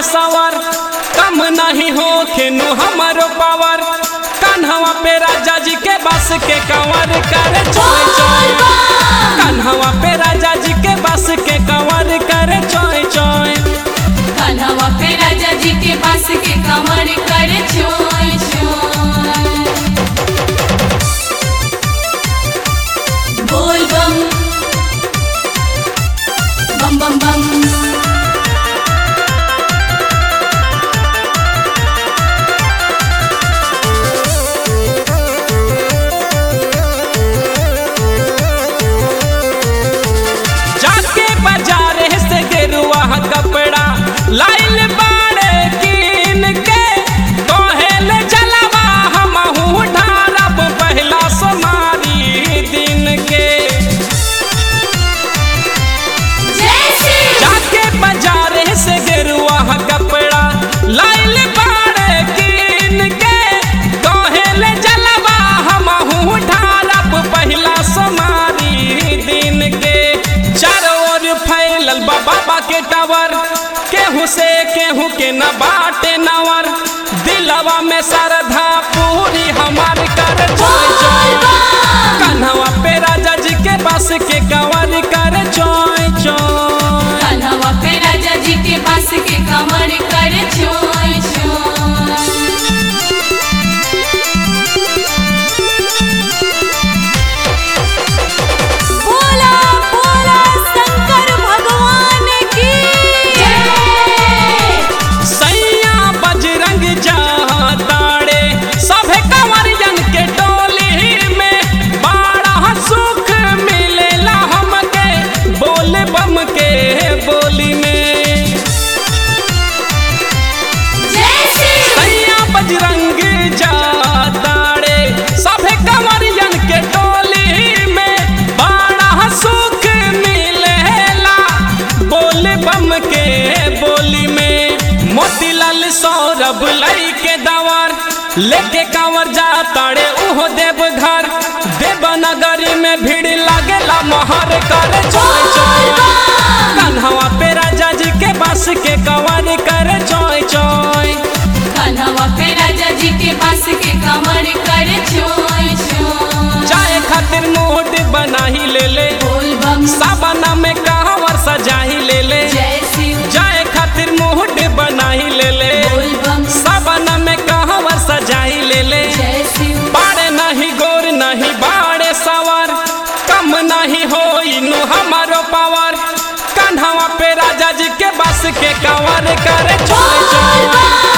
बाड़े सवर कम नहीं हो खेनु हमारो पावर कान्हवा पे राजा जी के बस के कंवर करे चोय चोय कान्हवा पे राजा जी के बस के कंवर करे चोय चोय कन्हवा पे राजा जी के पास के कमर कर छोय छोय बोल बम बम बम बम जाके बाजारे से गेरुआ कपड़ा लाइल बाड़े कीन के कहेल जलवा हमहू ढारब पहला सोमारी दिन के जय श्री जाके बाजारे से गेरुआ कपड़ा लाइल बाड़े कीन के कहेल जलवा हमहू ढारब पहला सोमारी दिन के चारों ओर फैलल बा बाबा के टावर केहू से केहू के न बाटे नवर दिलवा में श्रद्धा पूरी हमार कर चोय चोय कन्हवा पे राजा जी के बस के कंवर कर चोय चोय कन्हवा पे राजा जी के पास के कमर कर छोय छोय बोला बोला शंकर भगवान की जय सैया बजरंग ताड़े सभे कंवरियन के टोली में बड़ा सुख मिलेला हमके बोल बम के बोली में जय श्री सैया बजरंग ताड़े सभे कंवरियन के टोली में बड़ा सुख मिलेला बोल बम के बोली में मोतीलाल सौरभ लई के दवर लेके कांवर जा ताड़े उहो देव घर देवनगरी में भीड़ लागेला मोहर कर चोय चोय कन्हवा पे राजा जी के बस के कंवर कर चोय चोय कन्हवा पे राजा जी के पास के कमर कर छोय छोय चाय खातिर मोट बना ही ले ले बोल बम साबना में कहवर सजा ही ले ले जय शिव चाय खातिर मोट बना ही ले ले बोल बम साबना में कहवर सजा ही ले ले जय शिव बाड़े नहीं गोर नहीं बाड़े सवर कम नहीं हो इनु हमारो पावर कंधवा पे राजा जी के बस के कंवर करे चोय चोय